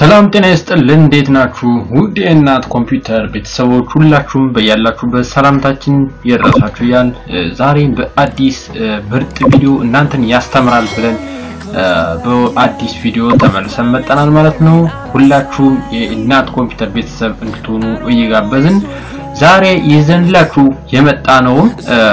ሰላም ጤና ይስጥልን። እንዴት ናችሁ? ውድ የእናት ኮምፒውተር ቤተሰቦች ሁላችሁም በያላችሁበት ሰላምታችን ይድረሳችሁ እያል ዛሬ በአዲስ ምርጥ ቪዲዮ እናንተን ያስተምራል ብለን በአዲስ ቪዲዮ ተመልሰን መጠናል ማለት ነው። ሁላችሁም የእናት ኮምፒውተር ቤተሰብ እንድትሆኑ እየጋበዝን ዛሬ ይዘንላችሁ የመጣ ነውም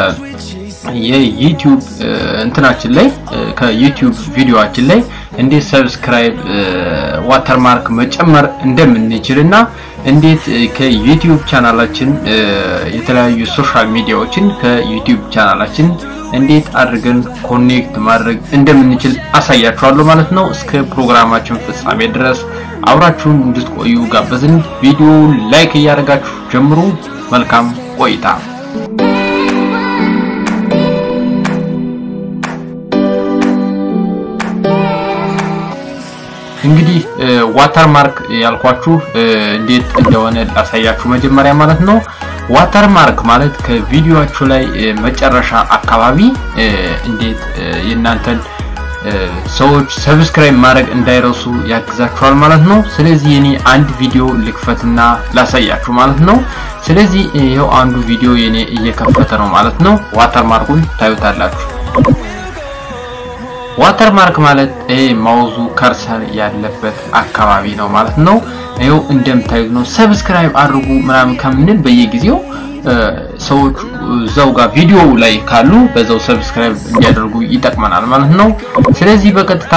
የዩቲዩብ እንትናችን ላይ ከዩቲዩብ ቪዲዮአችን ላይ እንዴት ሰብስክራይብ ዋተርማርክ መጨመር እንደምንችል እና እንዴት ከዩቲዩብ ቻናላችን የተለያዩ ሶሻል ሚዲያዎችን ከዩቲዩብ ቻናላችን እንዴት አድርገን ኮኔክት ማድረግ እንደምንችል አሳያችኋለሁ ማለት ነው። እስከ ፕሮግራማችን ፍጻሜ ድረስ አብራችሁን እንድትቆዩ ጋበዝን። ቪዲዮ ላይክ እያደረጋችሁ ጀምሩ። መልካም ቆይታ። እንግዲህ ዋተርማርክ ያልኳችሁ እንዴት እንደሆነ ላሳያችሁ መጀመሪያ ማለት ነው። ዋተርማርክ ማለት ከቪዲዮአችሁ ላይ መጨረሻ አካባቢ እንዴት የእናንተን ሰዎች ሰብስክራይብ ማድረግ እንዳይረሱ ያግዛችኋል ማለት ነው። ስለዚህ የኔ አንድ ቪዲዮ ልክፈትና ላሳያችሁ ማለት ነው። ስለዚህ ይኸው አንዱ ቪዲዮ የኔ እየከፈተ ነው ማለት ነው። ዋተርማርኩን ታዩታላችሁ። ዋተርማርክ ማለት ይሄ ማውዙ ከርሰር ያለበት አካባቢ ነው ማለት ነው። ይኸው እንደምታዩት ነው። ሰብስክራይብ አድርጉ ምናምን ከምንል በየጊዜው ሰዎች እዛው ጋር ቪዲዮ ላይ ካሉ በዛው ሰብስክራይብ እንዲያደርጉ ይጠቅመናል ማለት ነው። ስለዚህ በቀጥታ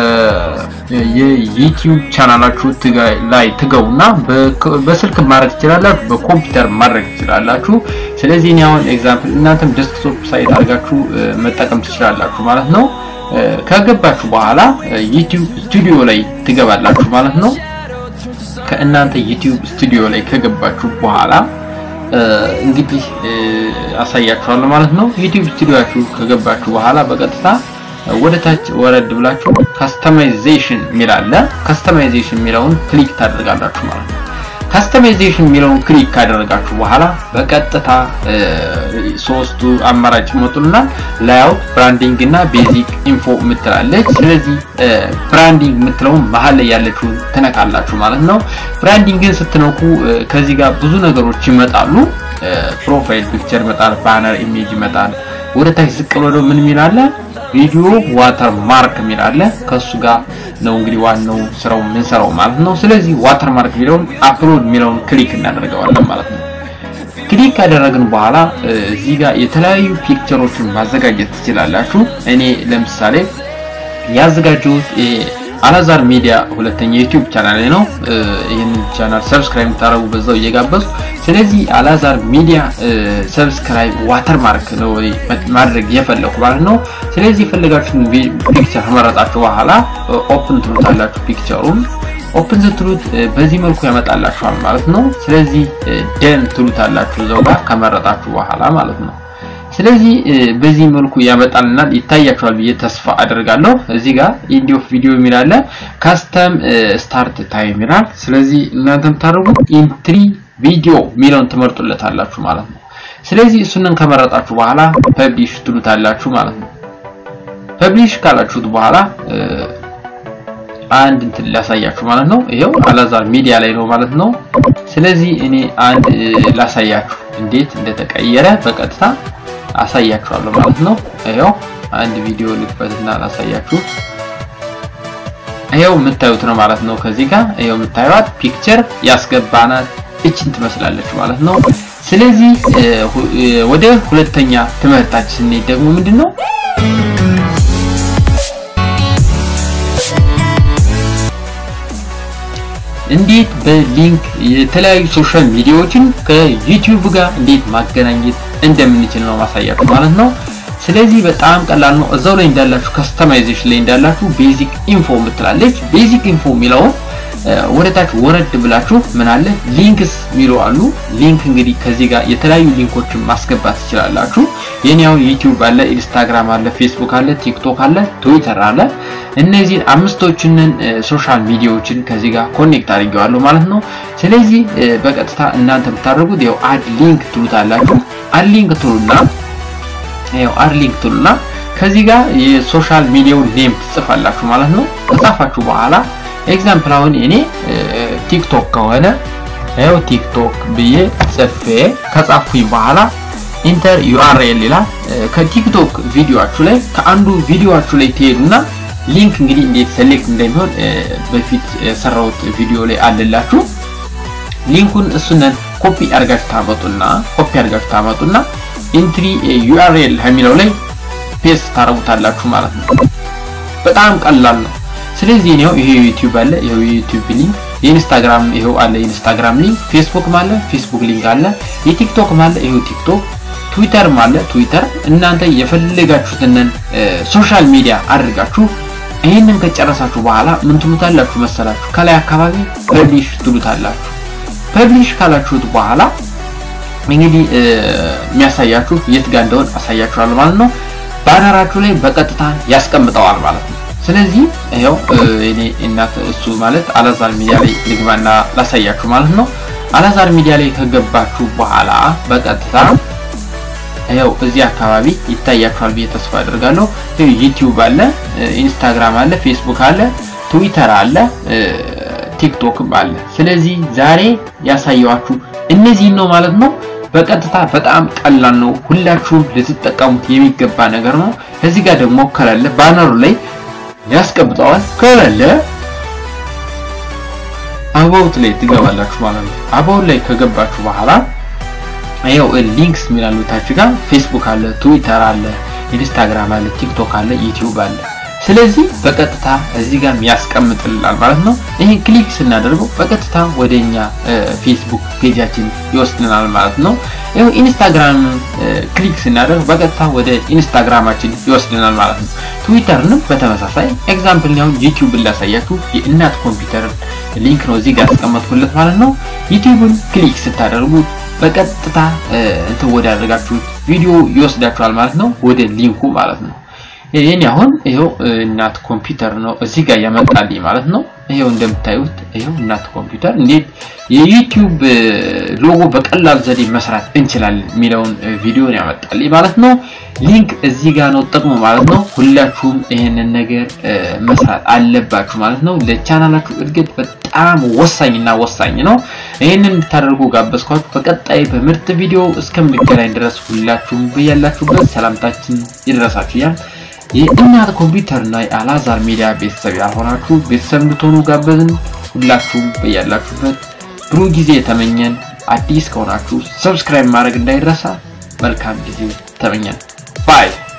የዩቲዩብ ቻናላችሁ ላይ ትገቡና በስልክ ማድረግ ትችላላችሁ፣ በኮምፒውተር ማድረግ ትችላላችሁ። ስለዚህ እኔ አሁን ኤግዛምፕል እናንተም ዴስክቶፕ ሳይት አድርጋችሁ መጠቀም ትችላላችሁ ማለት ነው። ከገባችሁ በኋላ ዩቲዩብ ስቱዲዮ ላይ ትገባላችሁ ማለት ነው። ከእናንተ ዩቲዩብ ስቱዲዮ ላይ ከገባችሁ በኋላ እንግዲህ አሳያችኋለሁ ማለት ነው። ዩቲዩብ ስቱዲዮአችሁ ከገባችሁ በኋላ በቀጥታ ወደ ታች ወረድ ብላችሁ ካስተማይዜሽን የሚል አለ። ካስተማይዜሽን የሚለውን ክሊክ ታደርጋላችሁ ማለት ነው። ካስተማይዜሽን የሚለውን ክሊክ ካደረጋችሁ በኋላ በቀጥታ ሶስቱ አማራጭ ይመጡልና ላይአውት፣ ብራንዲንግ እና ቤዚክ ኢንፎ የምትላለች። ስለዚህ ብራንዲንግ የምትለውን መሀል ላይ ያለችውን ትነካላችሁ ማለት ነው። ብራንዲንግን ስትነኩ ከዚህ ጋር ብዙ ነገሮች ይመጣሉ። ፕሮፋይል ፒክቸር ይመጣል፣ ባነር ኢሜጅ ይመጣል። ወደ ታች ዝቅ ብሎ ምን የሚል አለ? ቪዲዮ ዋተር ማርክ የሚል አለ። ከሱ ጋር ነው እንግዲህ ዋናው ስራው የምንሰራው ማለት ነው። ስለዚህ ዋተር ማርክ የሚለውን አፕሎድ የሚለውን ክሊክ እናደርገዋለን ማለት ነው። ክሊክ ካደረግን በኋላ እዚህ ጋር የተለያዩ ፒክቸሮችን ማዘጋጀት ትችላላችሁ። እኔ ለምሳሌ ያዘጋጀሁት አላዛር ሚዲያ ሁለተኛ ዩቲዩብ ቻናል ነው። ይህንን ቻናል ሰብስክራይብ የምታደርጉ በዛው እየጋበዙ ስለዚህ አላዛር ሚዲያ ሰብስክራይብ ዋተርማርክ ነው ማድረግ የፈለኩ ማለት ነው። ስለዚህ የፈለጋችሁን ፒክቸር ከመረጣችሁ በኋላ ኦፕን ትሉታላችሁ። ፒክቸሩን ኦፕን ስትሉት በዚህ መልኩ ያመጣላችኋል ማለት ነው። ስለዚህ ደን ትሉታላችሁ እዛው ጋር ከመረጣችሁ በኋላ ማለት ነው። ስለዚህ በዚህ መልኩ ያመጣልናል። ይታያችኋል ብዬ ተስፋ አደርጋለሁ። እዚህ ጋር ኢንዲ ኦፍ ቪዲዮ የሚል አለ። ካስተም ስታርት ታይም ይላል። ስለዚህ እናንተ የምታደርጉት ኢንትሪ ቪዲዮ የሚለውን ትመርጡለታላችሁ ማለት ነው። ስለዚህ እሱንን ከመረጣችሁ በኋላ ፐብሊሽ ትሉታላችሁ ማለት ነው። ፐብሊሽ ካላችሁት በኋላ አንድ እንትን ላሳያችሁ ማለት ነው። ይሄው አላዛር ሚዲያ ላይ ነው ማለት ነው። ስለዚህ እኔ አንድ ላሳያችሁ እንዴት እንደተቀየረ በቀጥታ አሳያችኋለሁ ማለት ነው። ይሄው አንድ ቪዲዮ ልክፈትና ላሳያችሁ። ይሄው የምታዩት ነው ማለት ነው። ከዚህ ጋር ይሄው የምታዩት ፒክቸር ያስገባናት እችን ትመስላለች ማለት ነው። ስለዚህ ወደ ሁለተኛ ትምህርታችን ስንሄድ ደግሞ ምንድነው እንዴት በሊንክ የተለያዩ ሶሻል ሚዲያዎችን ከዩቲዩብ ጋር እንዴት ማገናኘት እንደምንችል ነው ማሳያችሁ ማለት ነው። ስለዚህ በጣም ቀላል ነው። እዛው ላይ እንዳላችሁ ከስተማይዜሽን ላይ እንዳላችሁ ቤዚክ ኢንፎ የምትላለች። ቤዚክ ኢንፎ የሚለውን ወደ ታች ወረድ ብላችሁ ምን አለ ሊንክስ የሚሉ አሉ። ሊንክ እንግዲህ ከዚህ ጋር የተለያዩ ሊንኮችን ማስገባት ትችላላችሁ። የኔ አሁን ዩቲዩብ አለ፣ ኢንስታግራም አለ፣ ፌስቡክ አለ፣ ቲክቶክ አለ፣ ትዊተር አለ። እነዚህን አምስቶችንን ሶሻል ሚዲያዎችን ከዚህ ጋር ኮኔክት አድርጌዋለሁ ማለት ነው። ስለዚህ በቀጥታ እናንተ የምታደርጉት ያው አድ ሊንክ ትሉታላችሁ። አድ ሊንክ ትሉና ያው አድ ሊንክ ትሉና ከዚህ ጋር የሶሻል ሚዲያውን ኔም ትጽፋላችሁ ማለት ነው። ከጻፋችሁ በኋላ ኤግዛምፕል አሁን እኔ ቲክቶክ ከሆነ ይኸው ቲክቶክ ብዬ ጽፌ ከጻፍኩኝ በኋላ ኢንተር ዩአርኤል ይላል። ከቲክቶክ ቪዲዮአችሁ ላይ ከአንዱ ቪዲዮአችሁ ላይ ትሄዱና ሊንክ እንግዲህ እንዴት ሴሌክት እንደሚሆን በፊት የሰራሁት ቪዲዮ ላይ አለላችሁ። ሊንኩን እሱነን ኮፒ አድርጋችሁ ታመጡና ኮፒ አድርጋችሁ ታመጡና ኢንትሪ ዩአርኤል የሚለው ላይ ፔስት ታረጉታላችሁ ማለት ነው። በጣም ቀላል ነው። ስለዚህ ነው ይሄ ዩቲዩብ አለ፣ ይሄው ዩቲዩብ ሊንክ፣ የኢንስታግራም ይሄው አለ፣ ኢንስታግራም ሊንክ፣ ፌስቡክ አለ፣ ፌስቡክ ሊንክ አለ፣ የቲክቶክ አለ፣ ይሄው ቲክቶክ፣ ትዊተር አለ፣ ትዊተር። እናንተ የፈለጋችሁትን ሶሻል ሚዲያ አድርጋችሁ ይህንን ከጨረሳችሁ በኋላ ምን ትሉታላችሁ መሰላችሁ? ከላይ አካባቢ ፐብሊሽ ትሉታላችሁ። ፐብሊሽ ካላችሁት በኋላ እንግዲህ የሚያሳያችሁ የት ጋር እንደሆነ አሳያችኋል ማለት ነው። ባነራችሁ ላይ በቀጥታ ያስቀምጠዋል ማለት ነው። ስለዚህ ይኸው እኔ እናት እሱ ማለት አላዛር ሚዲያ ላይ ልግባና ላሳያችሁ ማለት ነው። አላዛር ሚዲያ ላይ ከገባችሁ በኋላ በቀጥታ ይኸው እዚህ አካባቢ ይታያችኋል ብዬ ተስፋ አድርጋለሁ። ዩቲዩብ አለ፣ ኢንስታግራም አለ፣ ፌስቡክ አለ፣ ትዊተር አለ፣ ቲክቶክም አለ። ስለዚህ ዛሬ ያሳየዋችሁ እነዚህን ነው ማለት ነው። በቀጥታ በጣም ቀላል ነው። ሁላችሁም ልትጠቀሙት የሚገባ ነገር ነው። እዚህ ጋር ደግሞ ከሌለ ባነሩ ላይ ያስቀምጠዋል። ከሌለ አባውት ላይ ትገባላችሁ ማለት ነው። አባውት ላይ ከገባችሁ በኋላ ይኸው ሊንክስ የሚላሉ ታች ጋር ፌስቡክ አለ፣ ትዊተር አለ፣ ኢንስታግራም አለ፣ ቲክቶክ አለ፣ ዩቲዩብ አለ። ስለዚህ በቀጥታ እዚህ ጋር ያስቀምጥልናል ማለት ነው። ይሄን ክሊክ ስናደርገው በቀጥታ ወደኛ ፌስቡክ ፔጃችን ይወስድናል ማለት ነው። ይሄው ኢንስታግራም ክሊክ ስናደርግ በቀጥታ ወደ ኢንስታግራማችን ይወስድናል ማለት ነው። ትዊተርንም በተመሳሳይ ኤግዛምፕል ነው። ዩቲዩብን ላሳያችሁ የእናት ኮምፒውተር ሊንክ ነው እዚህ ጋር ያስቀመጥኩለት ማለት ነው። ዩቲዩብን ክሊክ ስታደርጉ በቀጥታ እንትን ወዳደረጋችሁት ቪዲዮ ይወስዳችኋል ማለት ነው፣ ወደ ሊንኩ ማለት ነው። ይሄን አሁን ይሄው እናት ኮምፒውተር ነው እዚህ ጋር ያመጣልኝ ማለት ነው። ይሄው እንደምታዩት ይሄው እናት ኮምፒውተር እንዴት የዩቲዩብ ሎጎ በቀላል ዘዴ መስራት እንችላለን የሚለውን ቪዲዮን ያመጣልኝ ማለት ነው። ሊንክ እዚህ ጋር ነው ጥቅሙ ማለት ነው። ሁላችሁም ይሄንን ነገር መስራት አለባችሁ ማለት ነው። ለቻናላችሁ እድገት በጣም ወሳኝና ወሳኝ ነው። ይህንን እንድታደርጉ ጋበዝኳችሁ። በቀጣይ በምርጥ ቪዲዮ እስከምንገናኝ ድረስ ሁላችሁም በያላችሁበት ሰላምታችን ይድረሳችሁ እያል የእናት ኮምፒውተር እና የአላዛር ሚዲያ ቤተሰብ ያልሆናችሁ ቤተሰብ እንድትሆኑ ጋበዝን። ሁላችሁም በያላችሁበት ብሩህ ጊዜ የተመኘን። አዲስ ከሆናችሁ ሰብስክራይብ ማድረግ እንዳይረሳ። መልካም ጊዜ ተመኘን። ባይ